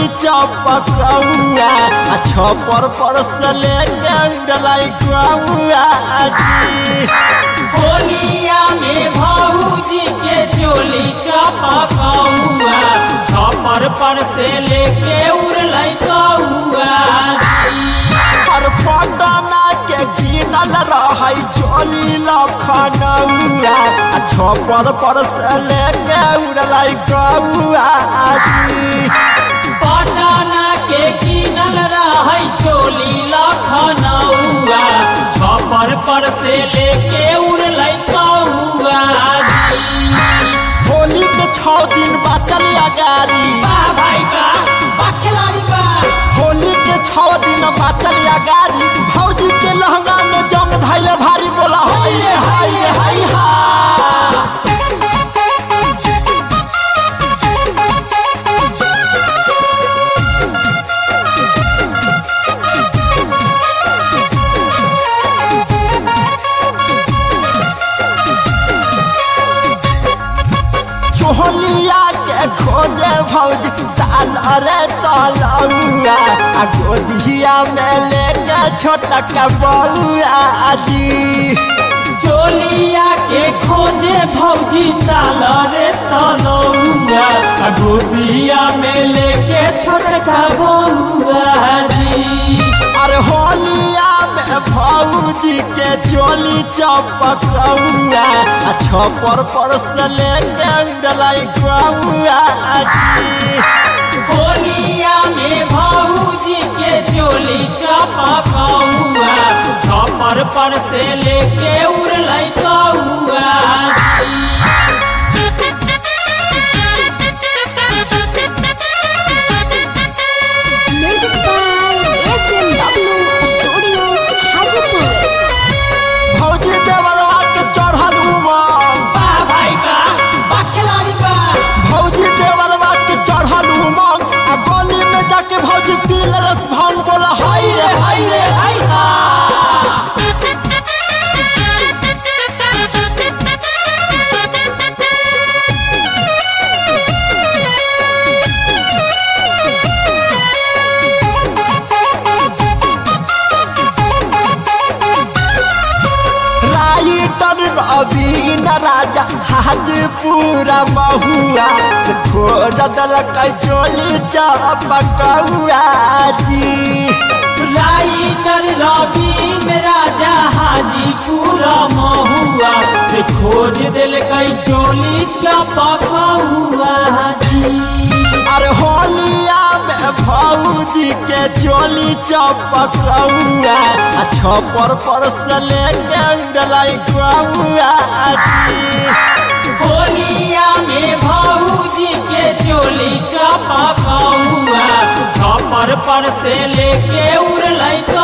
चपकौआ आ छपर पर से लेके उड़लाई कौआ जी होलिया में भौजी के चोली चपकौआ छपर पर से लेके उड़लै कौआ पर पटना के गिनल रहै चोली लखनऊआ आ छपर पर से लेके उड़लाई कौआ जी पटना के किनल रहै चोली लखनऊआ छपर पर से लेके उड़लै कौआ होली के छौ दिन बचल अगारी वाह भाई वाह वाह खिलाड़ी वाह होली के छौ दिन बचल अगारी भौजी के लहंगा में जंग धैले भारी बोला हाय रे हाय रे हाय हा चोहलिया के खोजे भौजी साल अरे तलौआ आ गोदिया में लेके छोटा बउआ जी चोलिया के खोजे भौजी साल रे तनौआ आ गोदिया में लेके छोटका बउआ जी अरे होलिया में भौजी के चोली चपकौआ आ छपर पर से लेके उड़लाई कौआ जी होलिया में भौजी के चोली चपकौआ छपर पर से लेके उड़लै कौआ Music by SMW Studio Hajipur. भौजी देवलवा के चढ़ल उमंग वाह भाई वाह वाह खिलाड़ी वाह भौजी देवलवा के चढ़ल उमंग आ गली में जाके भौजी पी लेलस भांग बोला हाय रे हाय रे हाय हा राइटर रवीन राजा हाजीपुरा महुआ से खोज दलक चोली चपकौआ जी राइटर रवीन राजा हाजीपुर महुआ से खोज दिलकै चोली चपकौआ जी अरे होलिया में भौजी के चोली चपकौआ आ छपर पर से लेके उड़लाई कौआ जी होलिया में भौजी के चोली चपकौआ छपर पर से लेके उड़लै